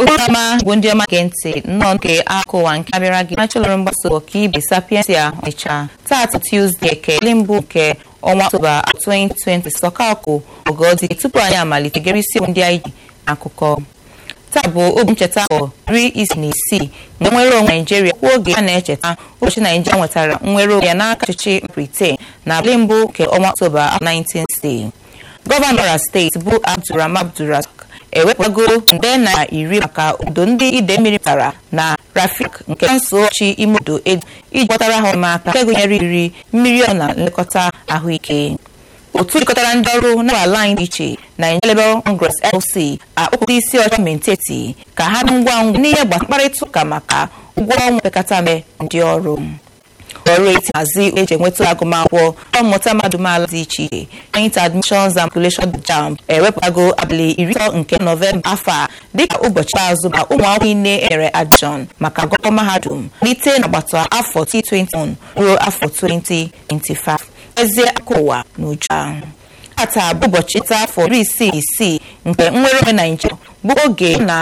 ụama bụ ndị ọma gee ntị nnọọ nke akụwa nke abịara gị nachọlọrọ mgbasa ọka ibe sapiensia ọnịcha taata tuzdee ekele mbụ nke ọnwa ọktoba 2020 sọkakụ ọgọdị tupu anyị amalite gere isiokwu ndị anyị ji akụkọ taa bụ obi ncheta afọ iri isi na isii nke nnwere onwe naijiria kwa oge a na-echeta ụbọchị naijiria nwetara nnwere onwe ya n'aka ọchịchị britain na abalị mbụ nke ọnwa ọktoba 1960 gọvanọ kwara steeti bụ abdulrahman abdulrazak ewepụtago nde naira iri maka obodo ndị ide mmiri pụtara na rafik nke kansụl ọchị ime obodo edo iji kpọtara ha ọmụaka nke gụnyere iri mmiri ọ na nlekọta ahụike otu jikọtara ndị ọrụ na ala anyị dị iche Nigeria Labour Congress LC akpọpụta isi ọcha menteti ka ha dị ngwa ngwa n'ihe gbasara mkparịta ụka maka ụgwọ ọnwa pekata mpe ndị ọrụ ọrụ eti hazi eji enweta agụmakwụkwọ mmụta mmadụ maala dị iche iche joint admissions and calculation jamb ewepụtago abalị iri atọ nke nọvemba afọ a dịka ụbọchị azụ ma ụmụ akwụkwọ niile enyere admission maka agụkọ mahadum malite n'agbata afọ 2021 ruo afọ 2025 ezie aka ụwa n'uju tata bụ ụbọchị nta afọ iri isii isii nke nnwere onwe naijiria bụ oge na